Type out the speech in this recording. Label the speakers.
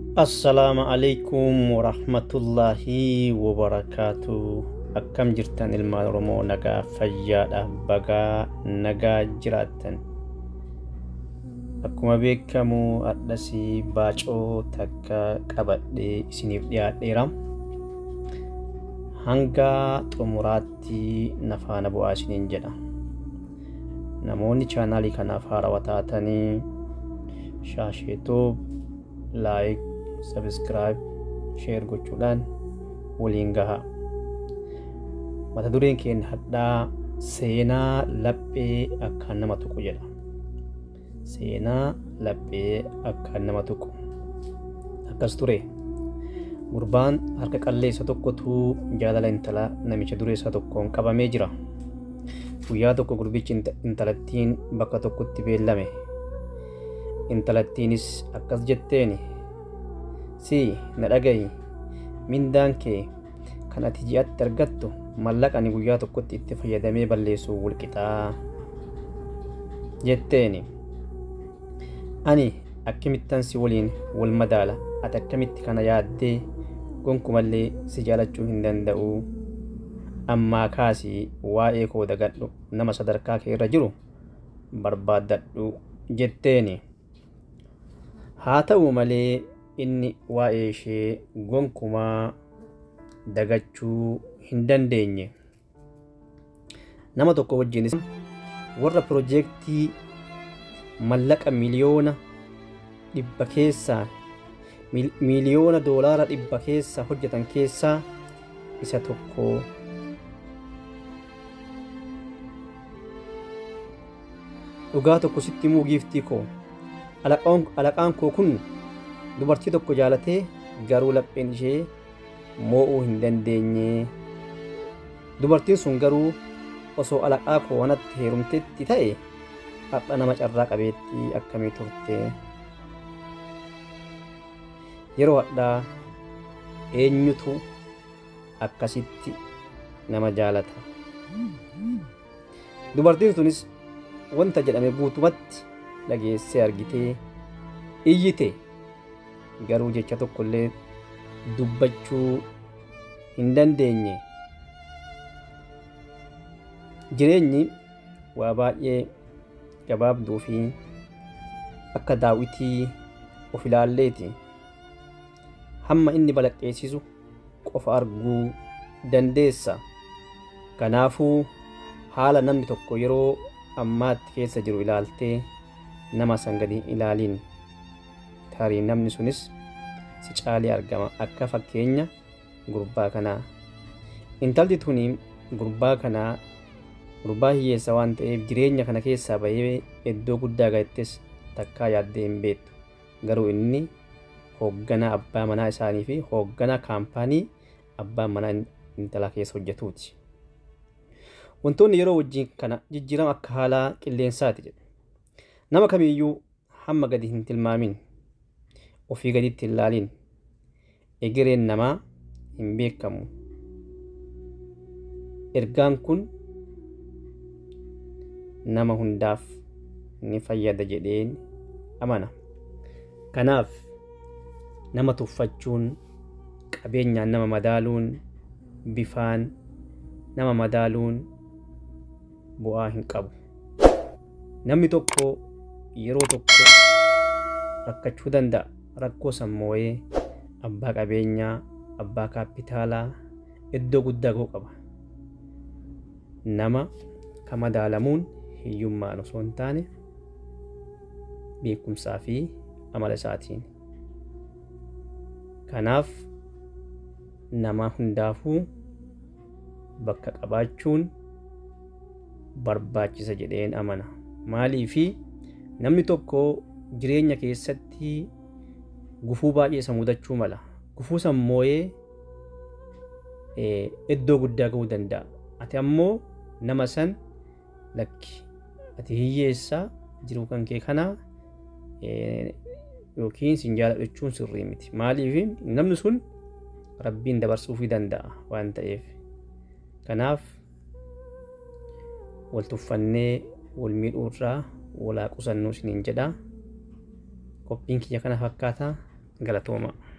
Speaker 1: Assalaamu alaikum warahmatullaahi wabarakaatu. Akkam jirtan ilmaan Oromoo nagaa fayyaadha bagaa nagaa jiraattan. Akkuma beekamu hadhasii baacoo takka qabadhee isiniif dhiyaadheera. Hanga xumuraatti na faana bu'aa isiniin jedha. Namoonni chaanaalii kanaaf haarawaa taatanii shaasheetoo laayik sabiskiraayib sheer gochuudhaan waliin gaha mata dureen keenya hadhaa seenaa laphee akkaan nama tuqu jedha seenaa laphee akkaan nama tuqu akkas ture gurbaan harka qalleessa tokkotu jaalala intala namicha dureessa tokkoon qabamee jira guyyaa tokko gurbichi intalattiin bakka tokkotti beellame intalattiinis akkas jetteeni si na dhagayi mindaan kee kan ati ji'atti argattu mallaqa ani guyyaa tokkotti itti fayyadamee balleessu wulqixaa jetteeni ani akkamittan si waliin wal madaala ati akkamitti kana yaaddee gonkumallee si jaalachuu hin danda'u ammaa kaasii waa'ee koo dagadhu nama sadarkaa kee irra jiru barbaaddadhu jetteeni haa ta'u malee inni waa'ee ishee gonkumaa dagachuu hin dandeenye nama tokko wajjinis warra piroojeektii mallaqa miliyoona dhibba keessaa miliyoona doolaara dhibba keessaa hojjetan keessaa isa tokko dhugaa tokko sitti himuu giiftii koo alaqaan koo kun dubartii tokko jaalatee garuu lapheen ishee moo'uu hin dandeenye dubartiin sun garuu osoo alaqaa koo wanatti heerumtetti ta'e har'a nama carraa qabeettii akkamii turte yeroo hadhaa eenyutu akkasitti nama jaalata dubartiin sunis wanta jedhame guutumatti dhageessee argitee iyyite garuu jecha tokkollee dubbachuu hin dandeenye jireenyi waa baay'ee gabaabduu fi akka daawwitii of ilaalleeti hamma inni balaqqeessisu qofa arguu dandeessa kanaafuu haala namni tokko yeroo ammaatti keessa jiru ilaaltee nama san gadi ilaaliin tarii namni sunis si caalee argama akka fakkeenya gurbaa kanaa intalti tuni gurbaa kanaa gurbaa hiyyeessa waan ta'eef jireenya kana keessaa bahee iddoo guddaa gahettes takkaa yaaddee hin beektu garuu inni hoogganaa abbaa manaa isaanii fi hoogganaa kaampaanii abbaa manaa intala keessa hojjetuuti. Wantoonni yeroo wajjin kana jijjiirama akka haalaa qilleensaati jedhe. Nama kamiyyuu hamma gadi hin tilmaamin ofii gaditti hin laaliin egereen namaa hin beekamu. Ergaan kun nama hundaaf ni fayyada jedheen amana. Kanaaf nama tuffachuun qabeenyaan nama madaaluun bifaan nama madaaluun bu'aa hin qabu. Namni tokko yeroo tokko rakkachuu danda'a. Rakkoo sammooyee abbaa qabeenyaa, abbaa kaapitaalaa iddoo guddaa ga'uu qaba. Nama ka madaalamuun hiyyummaan osoo hin taane beekumsaa fi amala isaatiin. Kanaaf nama hundaafuu bakka qabaachuun barbaachisa jedheen amana. Maaliifi namni tokko jireenya keessatti gufuu baay'ee isa mudachuu mala. Gufuu sammooyee iddoo guddaa ga'uu danda'a. Ati ammoo nama san lakki ati hiyyeessaa jiruu kan kee kanaa yookiin sin jaaladhachuun sirrii miti. Maaliif namni sun rabbiin dabarsuufii danda'a waan ta'eef. Kanaaf wal tuffannee wal miidhuurraa walaa qusannuu isiniin jedha. Qophiin kiyya kana fakkaata galatoomaa.